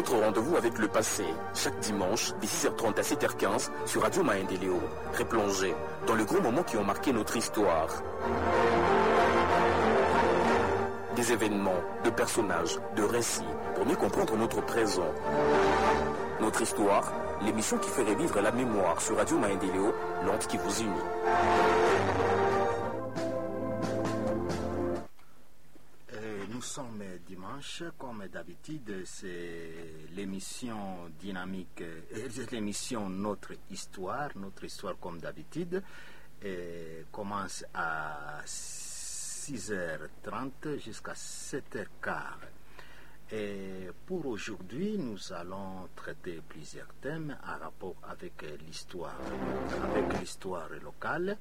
votre rendez-vous avec le passé, chaque dimanche, de 6h30 à 7h15 sur Radio Maendeleo. Replongez dans les gros moments qui ont marqué notre histoire. Des événements, de personnages, de récits, pour mieux comprendre notre présent. Notre histoire, l'émission qui fait revivre la mémoire sur Radio Maendeleo, l'onde qui vous unit. Nous sommes dimanche, comme d'habitude, c'est l'émission dynamique, euh, l'émission Notre Histoire, Notre Histoire comme d'habitude, et commence à 6h30 jusqu'à 7h15. Et pour aujourd'hui, nous allons traiter plusieurs thèmes en rapport avec l'histoire, avec l'histoire locale.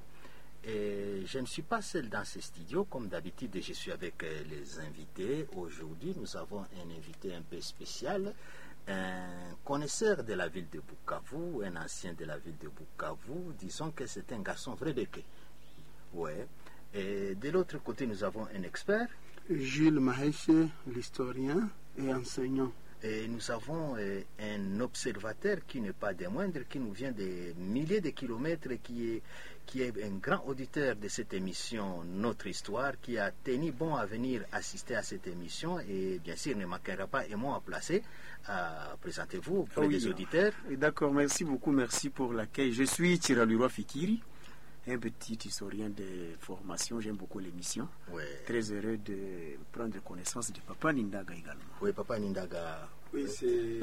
Et je ne suis pas seul dans ce studio, comme d'habitude, je suis avec les invités. Aujourd'hui, nous avons un invité un peu spécial, un connaisseur de la ville de Bukavu, un ancien de la ville de Bukavu. Disons que c'est un garçon vrai béquet. Ouais. Et de l'autre côté, nous avons un expert. Jules Maheche, l'historien et enseignant. Et nous avons euh, un observateur qui n'est pas des moindres, qui nous vient des milliers de kilomètres, qui est, qui est un grand auditeur de cette émission Notre Histoire, qui a tenu bon à venir assister à cette émission et bien sûr ne manquera pas et moi à placer. Euh, Présentez-vous auprès Oui. des auditeurs. D'accord, merci beaucoup, merci pour l'accueil. Je suis Tiraluroi Fikiri, un petit historien de formation. J'aime beaucoup l'émission. Ouais. Très heureux de prendre connaissance de Papa Nindaga également. Oui, Papa Nindaga. Oui, c'est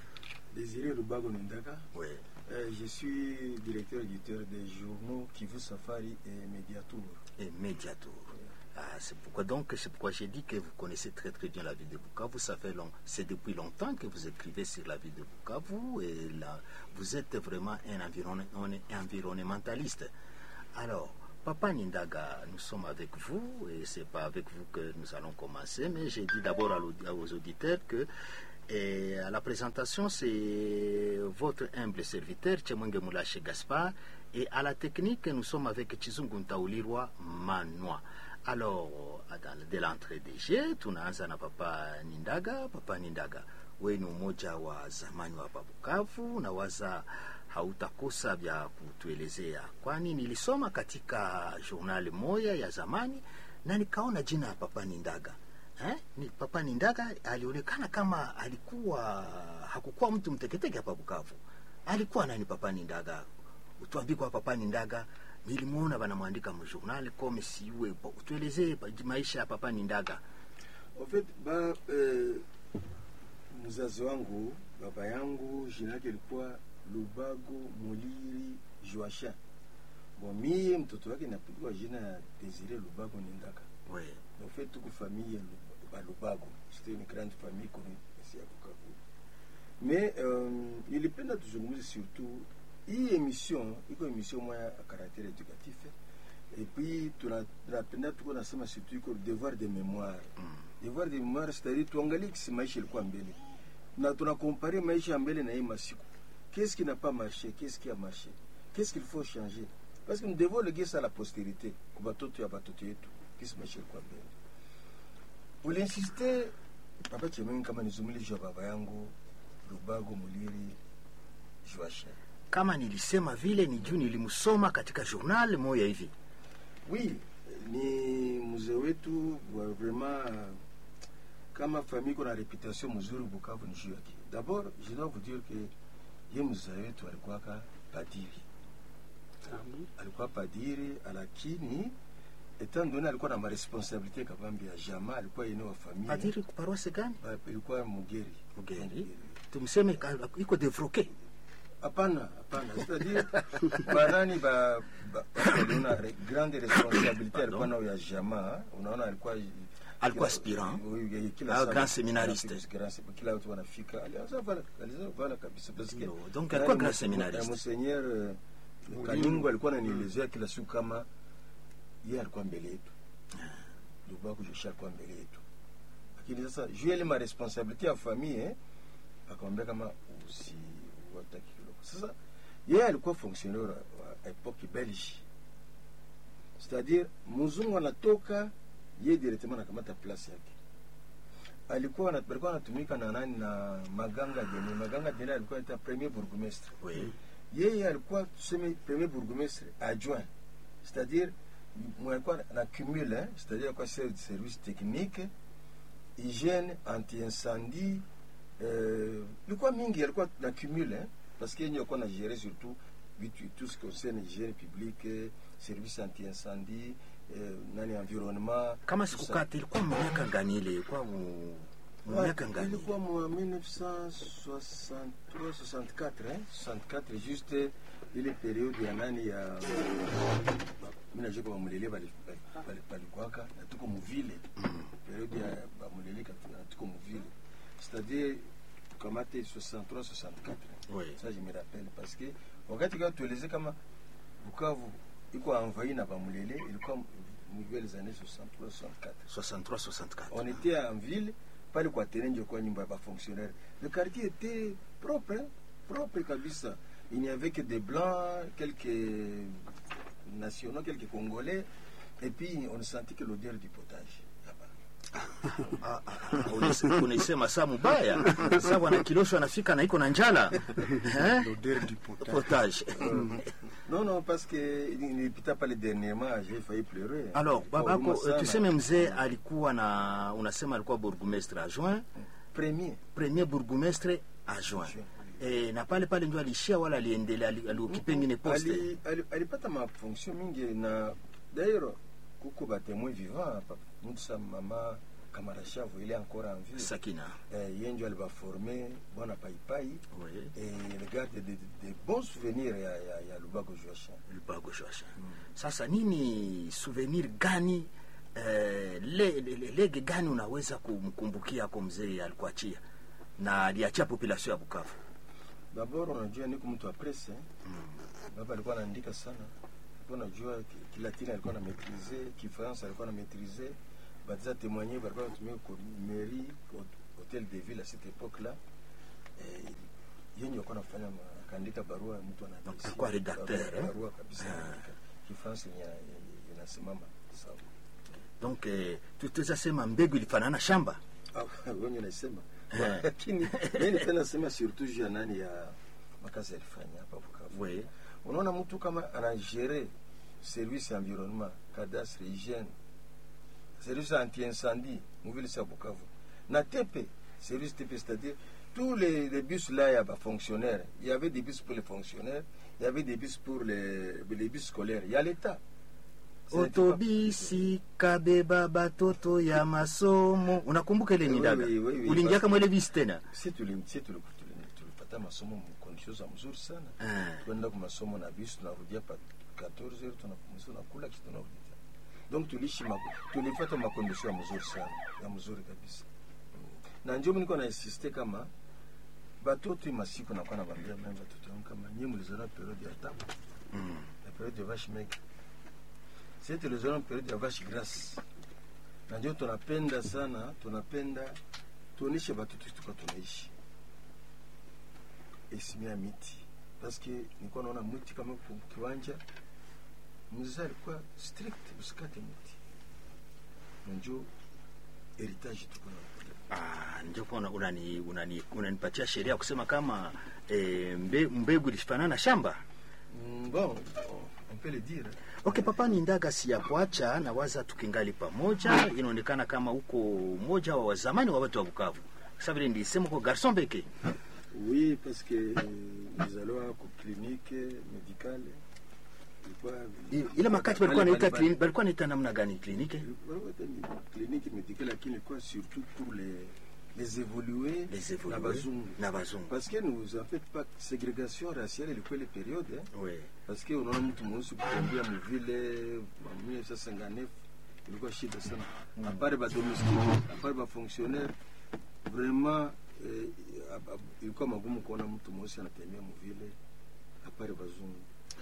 Désiré Lubago Nindaka. Oui. Euh, je suis directeur éditeur des journaux Kivu Safari et Mediatour. Et Mediator. Ah, c'est pourquoi donc c'est pourquoi j'ai dit que vous connaissez très très bien la ville de Bukavu. Ça fait long, c'est depuis longtemps que vous écrivez sur la ville de Bukavu et là vous êtes vraiment un, environ- un environnementaliste. Alors, Papa Nindaga, nous sommes avec vous et c'est pas avec vous que nous allons commencer, mais j'ai dit d'abord à l'audi- aux auditeurs que et à la présentation, c'est votre humble serviteur, Tchemwenge Moulache Gaspard, et à la technique, nous sommes avec Chizungu Ntaulirwa Manoa. Alors, dans- de l'entrée des jeux, tunaanza na Papa Nindaga. Papa Nindaga, wewe ni mmoja wa zamani wa hapa Bukavu, na waza hautakosa vya kutuelezea, kwani nilisoma katika journal moja ya zamani na nikaona jina ya Papa Nindaga eh? Ni Papa Nindaga alionekana kama alikuwa hakukuwa mtu mteketeke hapa Bukavu. Alikuwa nani Papa Nindaga? Utuambie kwa Papa Nindaga, nilimwona banamwandika mjournal kome siwe. Utuelezee pa- maisha ya Papa Nindaga. En fait, ba, eh, mzazi wangu baba yangu jina yake ilikuwa Lubago Muliri Joasha. Bon, mie mtoto wake napigwa jina ya Desire Lubago Nindaka. We, En fait, tuko famille ya Lu- ba Lubago. C'était une grande famille connue ici à Bukavu. Mais euh, nilipenda tuzungumze surtout hii emission iko emission moya ya caractère éducatif et puis tuna- tunapenda tuko nasema surtout iko devoir de mémoire devoir de mémoire c'est-à-dire tuangalie kisi maisha ilikuwa mbele na tunakompare maisha ya mbele na hii masiku qu'est-ce qui n'a pas marché qu'est-ce qui a marché qu'est-ce qu'il faut changer parce que nous devons léguer ça à la postérité kwa batoto ya batoto yetu kisi maisha ilikuwa mbele uliinsiste papa chemengi kama nizumulisha baba yangu lubago muliri joasha kama nilisema vile ni juu nilimsoma katika journal moja hivi. Oui, ni mzee wetu wa vraiment kama famille kuna reputation mzuri Bukavu ni juu yake. D'abord, je dois vous dire que ye mzee wetu alikuwaka padiri, alikuwa padiri, lakini etant donné alikuwa na maresponsabilité kabambi ya jamaa, alikuwa yene wa familia Padiri paroisse gani? Ba- ilikuwa Mugeri. Mugeri. Tumseme ka- iko devroke. Hapana, hapana, c'est-à-dire banani ba ba- waliona re- grande responsabilité alikuwa nayo ya jamaa, unaona alikuwa Alikuwa kila- aspirant. oui, oui, kila Ah, saa- grand séminariste. anafika- grand sé- kila watu wanafika alianza vala alianza vala kabisa parce que No, donc nani alikuwa grand mse- séminariste. na monseigneur euh, Kaningu alikuwa ananielezea kila siku kama yeye alikuwa mbele yetu, ndugu yako Joshua alikuwa mbele yetu, lakini sasa juu ya ile ma responsabilité ya famille eh, akamwambia kama usi wataki kidogo. Sasa yeye alikuwa fonctionnaire wa wa epoque belge, c'est-à-dire mzungu anatoka yeye directement anakamata place yake, alikuwa ana- alikuwa anatumika na nani na Maganga Dene. Maganga Dene alikuwa ita premier bourgmestre. Oui. Yeye alikuwa tuseme premier bourgmestre adjoint, c'est-à-dire mwenye alikuwa na cumule, hein, c'est-à-dire alikuwa chef de service technique, hygiène, anti-incendie, euh, ilikuwa mingi alikuwa na cumule, hein, parce que yeye alikuwa na gérer surtout vitu tout ce qui concerne hygiène publique, eh, service anti-incendie, eh, nani environnement. kama tout ça. sikukati ilikuwa miaka gani ile ilikuwa mu mu miaka Ouais, gani ilikuwa mwa 1963 64 eh? 64 juste ile periode ya nani ya mi najua kwa bamulele bali- bali- bali- balikwaka na tuko muvile periode ya bamulele katu- na tuko muvile c'est-à-dire kamate 63 64 Oui. ça je me rappelle parce que wakati kwa tueleze kama Bukavu iko envahi na bamulele ilikuwa muvile les années 63 64 63 64 on était en ville pale kwa terrain ndio kwa nyumba ya fonctionnaire le quartier était propre hein, propre kabisa il n'y avait que des blancs quelques nationaux quelques congolais et puis on sentit que l'odeur du potage là-bas. Unise- unaisema saa mubaya saa bwana kilosho anafika na iko na njala Eh? L'odeur du potage. potage non non parce que nilipita pale dernièrement j'ai failli pleurer alors Ilikuwa babako huruma sana. tuseme mzee alikuwa na unasema alikuwa bourgmestre adjoint premier premier bourgmestre adjoint e, na pale pale ndio alishia wala aliendelea ali- aliokipe ngine poste Ali- ali- alipata mafonction mingi na d'ailleurs kuko batemoin vivant hapa mtu sa mama kamarashavu ile encore en vie sakina eh, ye ndio alibaforme bwana paipai Oui. et il garde de, de, de bons souvenirs ya, ya, ya lubago joachin lubago shosha sasa nini souvenir gani eh, le, le, le- lege gani unaweza kumkumbukia ako mzee alikuachia na aliachia population ya bukavu dabord unajua niko mtu wa presse eh? baba alikuwa anaandika sana alikuwa najua ki- kilatini alikuwa na maîtriser kifrance alikuwa na maîtriser batiza témoigner balikuwa natumia ko mairie hot- hotel de ville à cette époque là eh, yenye alikuwa nafanya ma- akaandika barua ya mtu Donc, anaadresi alikuwa rédacteur, barua- eh? barua kabisa anaandika kifrance yenye yenye inasimama sawa donc eh, tutaweza sema mbegu ilifanana shamba Ah, wenye nasema Eh. lakini mimi nipenda sema surtout juu ya nani ya makazi alifanya hapa Bukavu oui. unaona mtu kama anagere service ya environnement cadastre hygiène service anti-incendie muvile sa bukavu na tepe service tepe c'est-à-dire tous les, les bus là ya bafonctionnaire il y avait des bus pour les fonctionnaires il y avait des bus pour les, les bus scolaires il y a l'état Ça n'était pas- otobisi kabeba batoto ya masomo unakumbuka ile Oui, nidaga oui, oui, oui. uliingiaka mwele bisi tena si tuli- si tuli- tuli- tulipata masomo mkondisio za mzuri sana Ah. kwenda kwa masomo na bisi tunarudia pa 14 heures tunapumzika tunakula kisha tunarudi tena donc tuliishi ma- tulipata makondisio ya mzuri sana ya mzuri kabisa Mm. na ndio mimi niko na insiste kama batoto hii masiku nakuwa nawaambia mimi batoto wangu kama nyinyi mlizoea periode ya tabu Mm. la période de vache maigre c'est tulizoea periode ya vache grasse na ndio tunapenda sana tunapenda tuoneshe batoto tuka tunaishi esimia miti paske nilikuwa naona mti kama kwa kiwanja mzee alikuwa strict usikate mti na njo heritage tuko na Ah, ndio kwa una- unani unani unanipatia sheria ya kusema kama eh, mbe, mbegu ilifanana shamba Mm, bon on peut le dire okay papa ni ndaga si ya kuacha na waza tukingali pamoja inaonekana kama uko mmoja wa wazamani wa watu wa bukavu sasa vile nilisema uko garson beke Oui, parce que euh, nous allons ku clinique médicale. Ilikuwa I- ile makati balikuwa Pale- naita pale- klini- balikuwa naita namna gani kliniki Ilikuwa hata ni clinique médicale lakini ilikuwa surtout pour les les évoluer les évoluer na bazungu. na bazungu Parce que nous en fait pas ségrégation raciale ilikuwa ile periode eh? oui Parce que unaona mtu mweusi kutembea mvile wa 1959 ilikuwa shida sana. À part ba domestique, à part ba fonctionnaire vraiment eh, ab- ab- ilikuwa magumu kuona mtu mweusi anatembea mvile à part bazungu.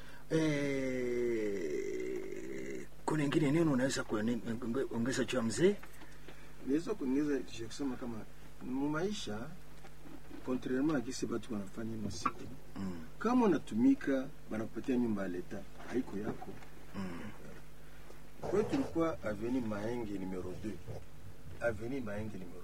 eh, kuna ingine neno unaweza kuone- onge- ongeza juu ya mzee Naweza kuongeza kisha kusema kama mu maisha contrairement à kisi batu wanafanya masiku mm. kama unatumika banakupatia nyumba ya leta haiko yako mm. Kwa hiyo tulikuwa aveni Mahenge numero 2. Aveni Mahenge numero 2.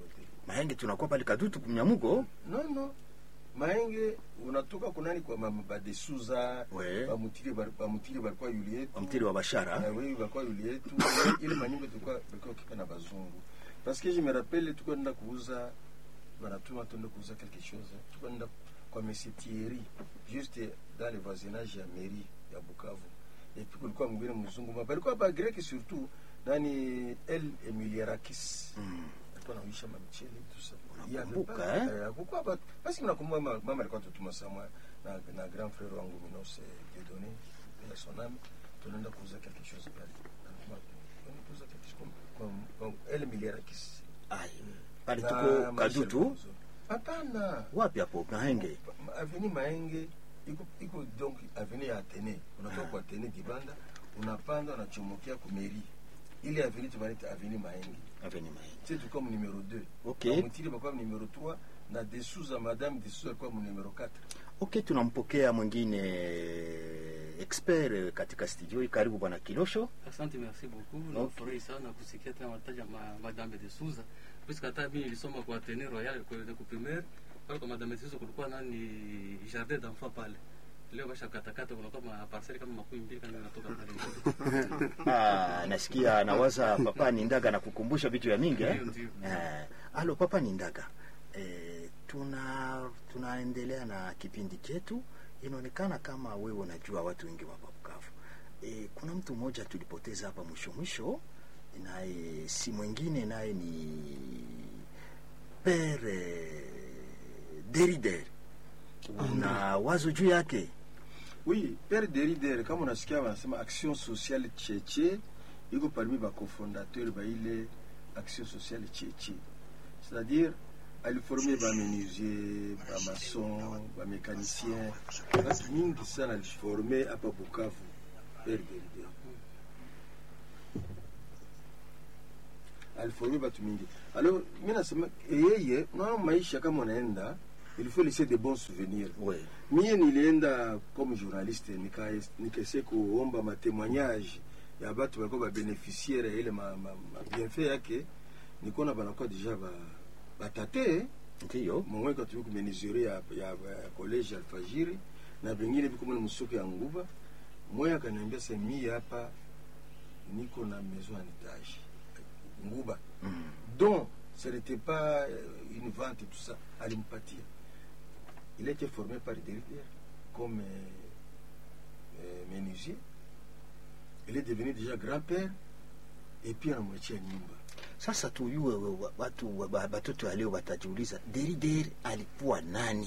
Mahenge tunakuwa pale Kadutu kumnyamugo. non non maenge unatoka kunani kwa mama badesuza Ouais. bamutire bali- bamutire balikuwa yuli yetu Mtiri wa Bashara. Ah oui balikuwa yuli yetu ile manyumba tulikuwa balikuwa kipa na bazungu parce que je me rappelle tulikuwa nenda kuuza banatuma tuende kuuza quelque chose tulikuwa nenda kwa monsieur Thierry juste dans le voisinage ya mairie ya Bukavu et puis kulikuwa mwingine mzungu ma balikuwa ba grec surtout nani El Emiliarakis Mm. alikuwa anaisha mamichele tout ça Unakumbuka, Il y avait eh? pas- eh, pourquoi pas parce que nakumbuka mama mama alikuwa tutuma samwa na, na grand frère wangu Minos Dieudonné et son âme tunaenda kuuza quelque chose pale Anatuma, tunaenda kuuza quelque chose comme comme comme El Emiliarakis Ai. Pale Na tuko Michel Kadutu. Bozo. hapana Wapi hapo Mahenge? aveni maenge iko iko donc aveni ya atene unatoka kwa atene dibanda unapanda unachomokia kumeri ile aveni tunaita aveni maenge Aveni Mahenge. c'est tout comme numéro 2 Ok. Bamutiri bakuwa numéro 3 na Desouza madame Desouza alikuwa mu numéro 4 Okay, tunampokea mwingine expert eh, katika studio hii. Karibu bwana Kilosho. Asante, merci beaucoup. Okay. Nafurahi sana kusikia tena wataja ma, Madame de Souza. Puisque hata mimi nilisoma kwa Atene Royal kwa kwa primaire pale kwa Madame de Souza kulikuwa nani jardin d'enfants pale. Leo basha katakata kunakuwa ma parcelle kama makumi mbili kama inatoka pale. Ah, nasikia nawaza papa ni ndaga na kukumbusha vitu ya mingi eh? Ndio, ndio. Eh, alo papa ni ndaga eh, tuna tunaendelea na kipindi chetu. Inaonekana kama wewe unajua watu wengi wa Bukavu. Eh, kuna mtu mmoja tulipoteza hapa mwisho mwisho, naye si mwingine naye ni Pere Derider. Una wazo juu yake? oui père Derider kama unasikia wanasema action sociale cheche iko parmi ba cofondateur ba ile action sociale cheche c'est-à-dire aliforme ba menuisier ba maçon ba mécanicien watu mingi sana aliforme hapa Bukavu père Derider aliforme batu mingi alors mi nasema yeye unaona maisha kama unaenda il faut laisser de bons souvenirs Oui. mie nilienda comme journaliste nika- nikaese kuomba matemoignage ya batu balikuwa babeneficiaire ya ile ma, ma, ma bienfait yake nikona banakuwa deja ba, batate Ndiyo. mongwe katumi kumenizure ya, ya, ya college alfajiri na bengine biko mwana musoko ya nguva moya akaniambia se mie hapa niko na maison en étage nguba Mm. donc ce n'était pas euh, une vente et tout ça alimpatia il a été formé par derrière comme euh, euh, menuisier il est devenu déjà grand-père et puis anamwachia nyumba Sasa tuyue wa- watu wa- ba- batoto wa leo watajiuliza Derider alikuwa nani?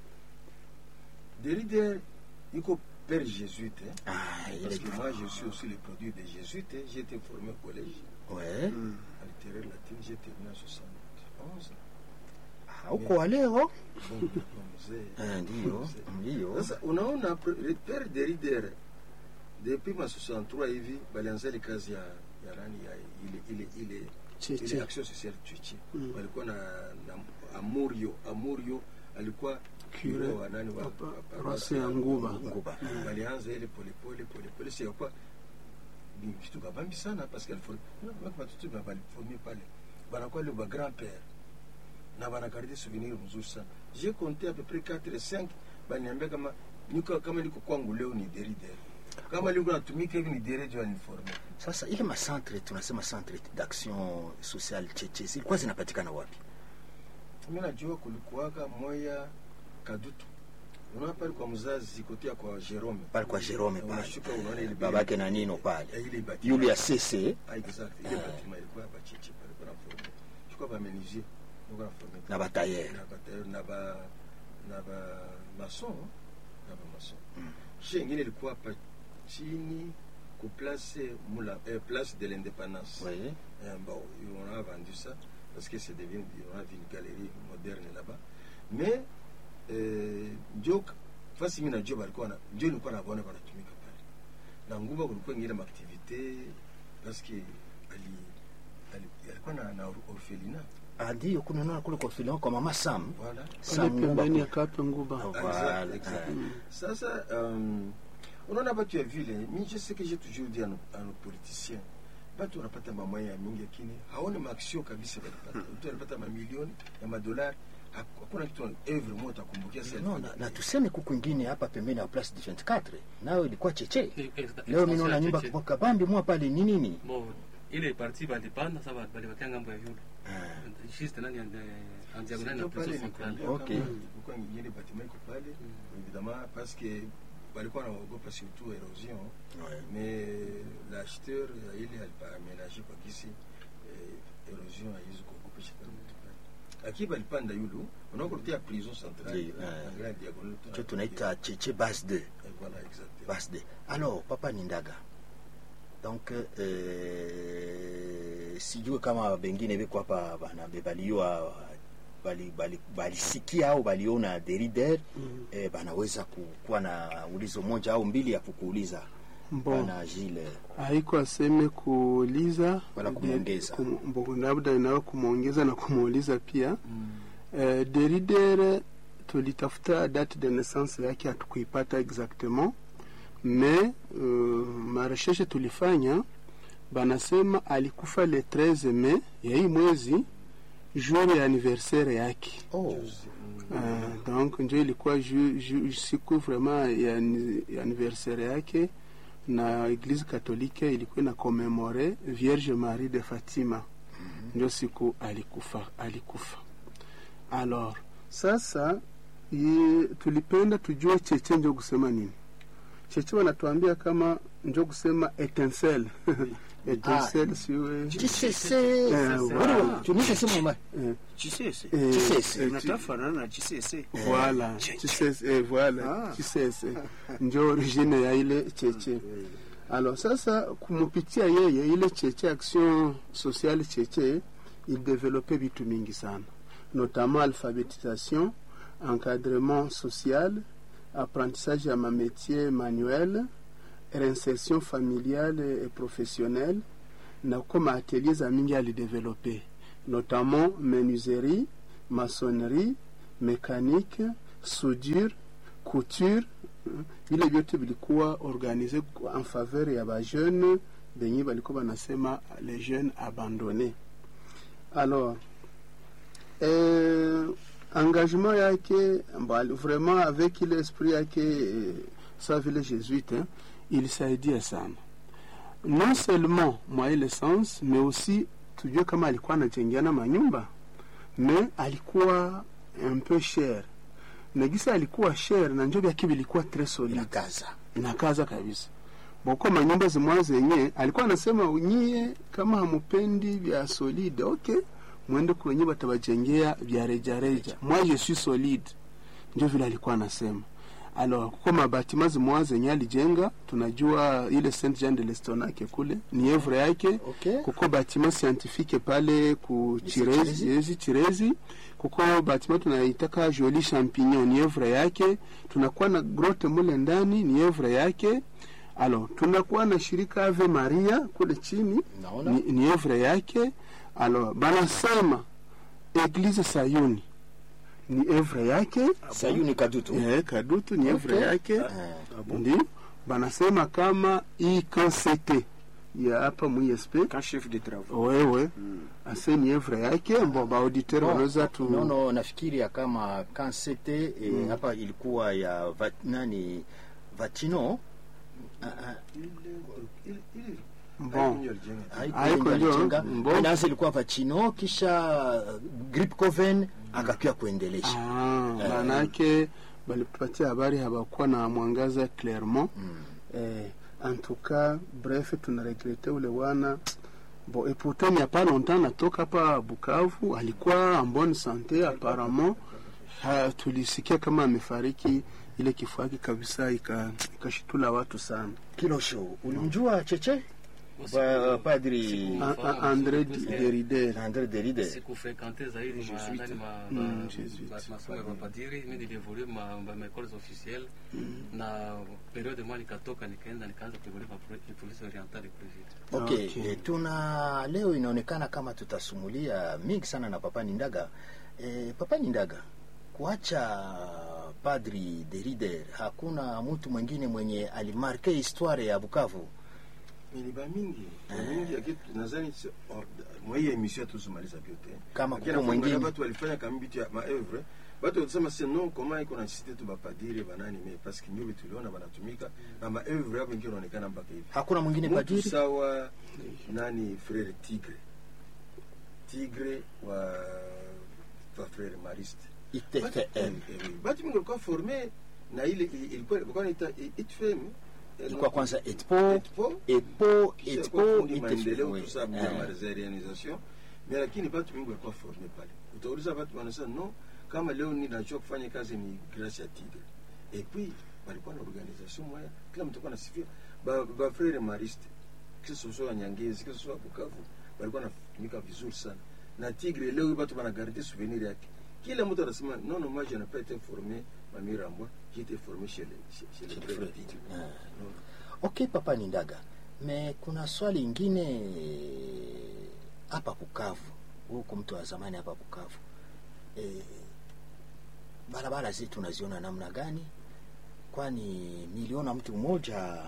derrière iko père jésuite hein, Ah, il parce est que moi je suis aussi le produit des jésuites hein. j'ai été formé au collège ouais. à littéraire latine j'ai terminé en 71 Ah, uko wa leo Bon, mzee Eh, ndiyo Mzee. ndiyo. Sasa unaona pre- père Derrida depuis ma 63 hivi balianza ile kazi ya ya nani ya ile ile ile Cheche. ile action sociale Cheche Mm. walikuwa na, na Amurio Amurio alikuwa Cure cure wa nani wa, Papa- wa paroisse ya Nguba. Nguba. walianza ile polepole polepole sio kwa ni kitu kabambi sana parce que alifo watoto ba baliformi pale banakuwa le ba grand père na banakaridi souvenir mzuri sana j'ai compté à peu près 4 5 baniambia kama niko kama niko kwangu leo ni derideri kama liko natumika hivi ni derejo uniforme Sasa ile macentre tunasema centre d'action sociale cheche zilikuwa zinapatikana wapi? mimi najua kulikuwaka moya kadutu unaona pale kwa mzazi kotea kwa Jerome Pale kwa Jerome pale. unashuka unaona ile Babake na Nino pale. Eh, ile bati Yule ya Sese Ah, exact ile bâtiment ilikuwa bachichi pale kuna forme je crois ba menuisier kuna forme na batailleur. na ba na ba na ba maçon na ba maçon chez ingine ilikuwa hapa chini ku place mula eh, place de l'indépendance Oui. Euh, bon, on a vendu ça parce que c'est devenu on a vu une galerie moderne là-bas. Mais euh, njo fasi mimi najua balikuwa na njo nilikuwa naona wanatumika pale. Na nguva kulikuwa ingine maaktivite parce que ali ali alikuwa na, na orphelinat Ah, ndio kuna nona kule kwa filon kwa mama Sam. voilà. pale Sam Nguba. pembeni ya Kape Nguba. Ah, Exact, Voilà. exact. Ah. Sasa um, unaona batu ya vile mi je sais que j'ai toujours dit à nos, à nos politiciens batu wanapata mamwaya ya mingi lakini haone maaksio kabisa walipata mtu anapata mamilioni ya madolari Hak- hakuna kitu evre moja utakumbukia sasa no, na, na tuseme kuku ingine hapa pembeni ya place du 24 nayo ilikuwa cheche Eh, eh, leo extension mi naona ya nyumba Cheche. kwa kabambi mwa pale ni nini Bon, ile parti balipanda sa balibakia ngambo ya yule juste nani en en diagonale na Sio pale prison centrale nilikwambia Okay. kama kulikuwa ingine bâtiment iko pale évidemment parce que walikuwa wanaogopa surtout érosion Ouais. mais l'acheteur ya ile alipa aménagé kwa kisi eh, érosion haiwezi kuogopesha tena mtu pale lakini balipanda yulu unakorutia prison centrale Ndio, eh. angalia diagonale cho tunaita cheche base 2 Eh, voilà exactement base 2 alors papa nindaga donc euh, sijue kama bengine beko hapa bana bebaliwa bali- bali- balisikia au baliona derider mm. eh, banaweza kukuwa na ulizo moja au mbili ya kukuuliza Mbo. bana Gilles haiko aseme kuuliza Wala kumwongeza. kum- mbo- labda nawe kumwongeza na kumuuliza pia eh, Derrida tulitafuta date de naissance yake hatukuipata exactement mais uh, marecherche tulifanya banasema alikufa le 13 mai ya hii mwezi jour ya anniversaire yake oh. uh, donc njo ilikuwa ju, ju, siku vraiment ya, ani- ya anniversaire yake na eglise katolike ilikuwa na komemore vierge marie de fatima ndio siku alikufa alikufa alors sasa ye, tulipenda tujue cheche njo kusema nini cheche wanatuambia kama njo kusema etensel etensel siwe Chisese Eh, Wale wa- voilà. tunisese mama eh, chisese eh, Chisese. eh, natafanana na chisese voilà chisese eh, voilà Ah. chisese njo origine ya ile cheche alors sasa kumupitia yeye ile cheche action sociale cheche il développait vitu mingi sana notamment alphabétisation encadrement social apprentissage ya mamétier manuel réinsertion familiale et professionnelle na kuko maatelier za mingi alidevelope notamment menuiserie maçonnerie mécanique soudure couture mm, vile vyote vilikuwa organize en faveur ya bajeune benye balikuwa banasema les jeunes abandonnés alors eh, engagement yake mbali, vraiment avec ile esprit yake eh, sa vile jésuite hein, ilisaidia sana non seulement mwa ile sens mais aussi tujue kama alikuwa anajengeana manyumba mais alikuwa un peu cher na gisa alikuwa cher na njo vyake vilikuwa tres solide inakaza inakaza kabisa boko manyumba zimwa zenye alikuwa anasema nyie kama hamupendi vya solide okay mwende kwenye batabajengea vya rejareja moi je suis solide ndio vile alikuwa anasema alors kuko mabatima zimwa zenye alijenga tunajua ile Saint Jean de l'Estonake kule ni evre yake okay. kuko batima scientifique pale ku Chirezi. Chirezi, Chirezi, Chirezi. Kuko batima tunaitaka Jolie Champignon ni evre yake. Tunakuwa na grotte mule ndani ni evre yake. Alors tunakuwa na shirika Ave Maria kule chini naona ni, ni evre yake. Alors banasema Eglise Sayuni ni evre yake. sayuni kadutu Eh, Kadutu ni evre Okay. yake Eh, ndio banasema kama hii kansete ya hapa muesp quand chef de travaux wewe ase ni evre yake mbo baauditeur no, wanaweza tu no, no, nafikiri ya kama kansete eh, hapa ilikuwa ya va, nani vatino Ah, ah, bon haiko Haiko ndio ndio, alijenga. mbo. Inaanza ilikuwa vachino kisha grip coven akakia kuendelesha Ah, maanake balitupatia habari habakuwa na mwangaza clairement eh, en tout cas bref tunaregrete ule wana bon et pourtant il n'y a pas longtemps natoka hapa Bukavu alikuwa en bonne santé apparemment ha, tulisikia kama amefariki ile kifo yake kabisa ika- ikashitula watu sana kilosho ulimjua cheche Usiku- Ba- padri siku- A- a- André Derrida andre deride sikufrekante zaidi ma- Jésuite. ndani ma- Mm, ma- Jésuite. ma- masomo ya mapadiri mi nilievolue ma ma- maécoles officielles na periode mwa nikatoka nikaenda nikaanza kuevolue ma pro- police orientale kule vile okay, Okay. Eh, tuna leo inaonekana kama tutasumulia mingi sana na papa nindaga eh, papa nindaga kuacha padri derider hakuna mtu mwingine mwenye alimarke histoire ya bukavu Mais ni bamingi bamingi yake nadhani si- oh, mwa hii emission tuzimaliza vyote Kama Lakini kuko nafunga mwingine. watu walifanya kama bitu ya maevre watu walisema se non koma iko na cité tu bapadiri banani mais parce que nyobe tuliona banatumika na maevre hapo ingine inaonekana mpaka hivi hakuna mwingine Mtu padiri sawa nani frere tigre tigre wa wa frere mariste ITFM batu mingi walikuwa forme na ile ilikuwa ilikuwa inaita itfm ilikuwa kwanza etpo Etpo, epo kisha etpo kwa fundi maendeleo ITFM, tout ça oui. bila Eh. marealisation mais lakini batu mingi walikuwa forme pale utauliza batu wanasema no kama leo ninajua kufanya kazi ni grâce ya tigre et puis walikuwa na organisation moya kila mtu alikuwa anasifia ba, ba frere mariste que ce soit Nyangezi que ce soit Bukavu walikuwa wanatumika vizuri sana na tigre leo batu banagarde souvenir yake kila mtu anasema non non moi je n'ai pas été formé Mamira moi j'ai été formé chez les chez, chez les frères tigre Ah. Non. ok papa ni ndaga me kuna swali ingine hapa Bukavu, huko mtu wa zamani hapa Bukavu, e, barabara zetu unaziona namna gani? Kwani niliona mtu mmoja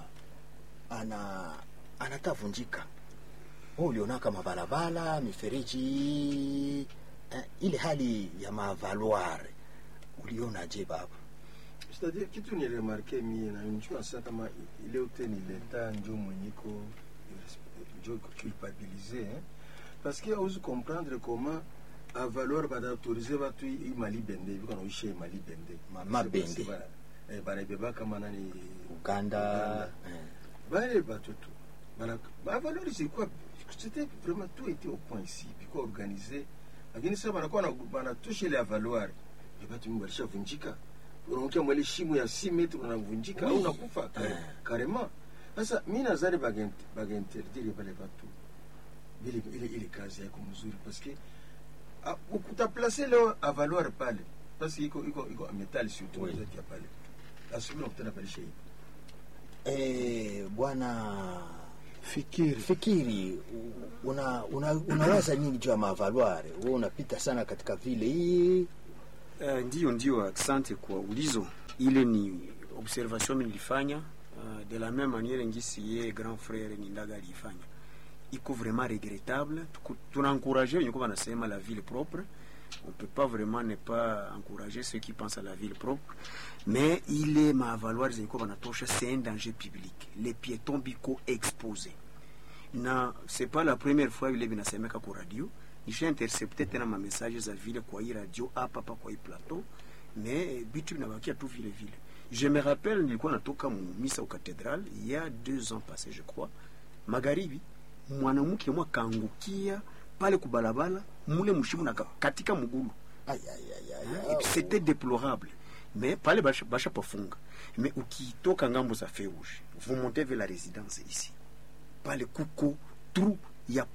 ana anatavunjika. Wewe uliona kama barabara mifereji eh, ile hali ya mavaluare ulionaje baba? c'est-à-dire kitu ni remarke mie na njua sa kama ile ute ni leta njo mwenyiko njo culpabilize hein? parce que auzi comprendre comment avaleur badaautorize batu i mali bende biko naisha i mali bende Ma- mabende. banabeba kama nani Uganda, eh. bale batoto bana bavaleur zilikuwa c'était vraiment tout était au point ici biko organisé lakini sasa banakuwa na- banatosha ile avaloir e batu mingi balishavunjika unaongea mwele shimo ya 6 metre unavunjika au Oui. unakufa kare, Eh. carrément sasa mi nazari bagent- baginterdire bale batu ile, ile, ile kazi yako mzuri parce que ah, utaplace leo avaloir pale parce que iko iko iko metal surtout Oui. oui. ya pale asubuhi unakutana pale shei Eh, bwana fikiri fikiri u- una, una, unawaza nini juu ya mavaluare? Wewe unapita sana katika vile hii Uh, ndio ndio, asante kwa ulizo. Ile ni observation mimi nilifanya uh, de la même manière ngisi ye grand frère Nindaga alifanya. Iko vraiment regrettable. Tuku- Tunaencourager wenye kwa nasema la ville propre. On peut pas vraiment ne pas encourager ceux qui pensent à la ville propre. Mais il est ma valoir zenye kwa banatosha, c'est un danger public. Les piétons biko exposés na c'est pas la première fois vile vinasemeka kwa radio nisha intercepte tena ma message za vile kwa hii radio hapa hapa kwa hii plateau mais bitu vinabakia tu vile vile je me rappelle nilikuwa natoka mu misa au cathédrale il y a deux ans passé je crois magharibi mwanamke mwa kaangukia pale kubalabala mule mshimu na ka- katika mgulu Ay, ay, ay, ay, Et puis c'était déplorable mais pale basha, basha pafunga mais ukitoka ngambo za feu rouge vous montez vers la résidence ici pale kuko trou ya